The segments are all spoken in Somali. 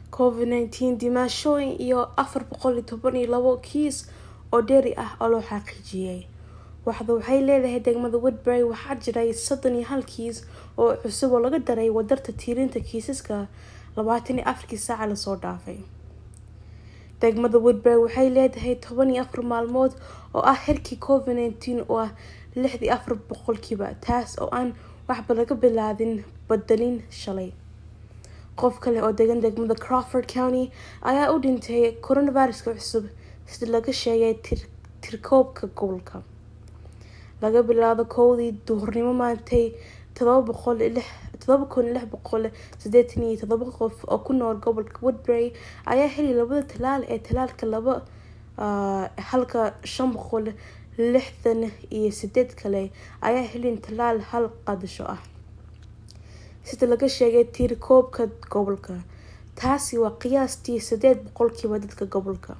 covid nineteen dhimaashooyin iyo afar boqol iyo toban iyo labo kiis oo dheeri ah oo loo xaqiijiyey waxda waxay leedahay degmada woodbury waxaa jiray soddon iyo hal kiis oo cusub oo laga daray wadarta tiirinta kiisaska labaatan iyo afarkii saaca lasoo dhaafay degmada woodbury waxay leedahay toban iyo afar maalmood oo ah xirkii covid nineteen oo ah lixdii afar boqolkiiba taas oo aan waxba laga bilaadin badelin shalay qof kale oo degan degmada crawford county ayaa u dhintay coronaviruska cusub sida laga sheegay tirkoobka gobolka laga bilaabo kowdii duhurnimo maantay todoba kun lix boqol sideetan iyo todoba qof oo ku nool gobolka woodbury ayaa heli labada talaal ee talaalka laba halka shan boqol lixdan iyo sideed kale ayaa helin talaal hal qadasho ah sida laga sheegay tiirkoobka gobolka taasi waa qiyaastii sideed boqolkiiba dadka gobolka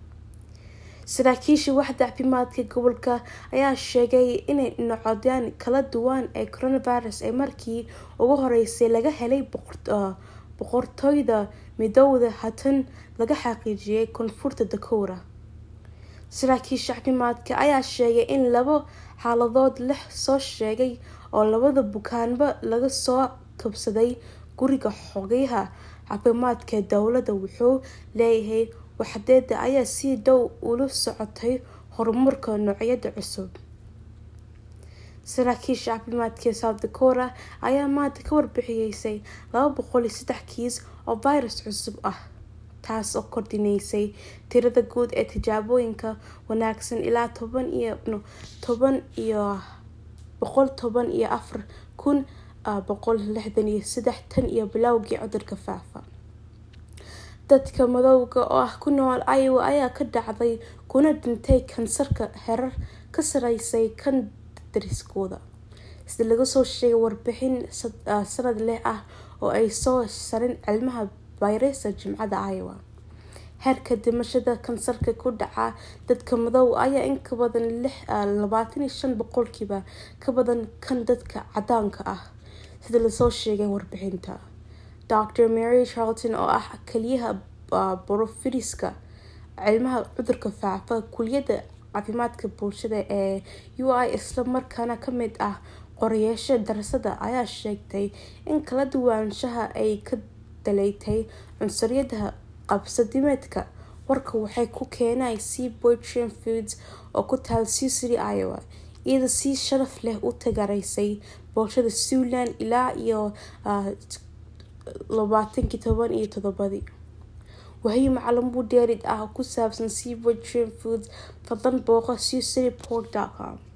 saraakiisha waxda caafimaadka gobolka ayaa sheegay inay nocodyaan kala duwan ee coronavirus ee markii ugu horeysay laga helay boqortooyda midowda hatan laga xaqiijiyay koonfurta dakora saraakiisha caafimaadka ayaa sheegay in labo xaaladood la soo sheegay oo labada bukaanba laga soo kabsaday guriga xogayaha caafimaadka dowladda wuxuu leeyahay waxdeeda ayaa si dhow ula socotay horumarka noocyada cusub saraakiisha caafimaadka south dakora ayaa maanta ka warbixiyeysay laba boqol iyo saddex kiis oo virus cusub ah taas oo kordhineysay tirada guud ee tijaabooyinka wanaagsan ilaa toban iyo toban iyo boqol toban iyo afar kun boqol lixdan iyo saddex tan iyo bilowgii cudurka faafa dadka madowga oo ah ku nool iowa ayaa ka dhacday kuna dhintay kansarka herar ka sareysay kan dariskooda sida laga soo sheegay warbixin sanad leh ah oo ay soo sarin cilmaha bayresa jimcada iowa heerka dhimashada kansarka ku dhaca dadka madow ayaa in ka badan labaatan iyo shan boqolkiiba ka badan kan dadka cadaanka ah sida lasoo sheegay warbixinta dr mary charlton oo ah kaliyaha borofiriska cilmaha cudurka faafa kuliyadda caafimaadka bulshada ee u i isla markaana kamid ah qorayaasha darasada ayaa sheegtay in kala duwanaanshaha ay ka daleetay cunsuriyada qabsadimeedka warka waxay ku keenay c boytran foods oo ku taal sucily iowa iyada si sharaf leh u tagaraysay bulshada suwland ilaa iyo labaatankii toban iyo todobadii wahyo macluumuud dheerid ah oo ku saabsan c boytran foods fadlan booqo sucily pork com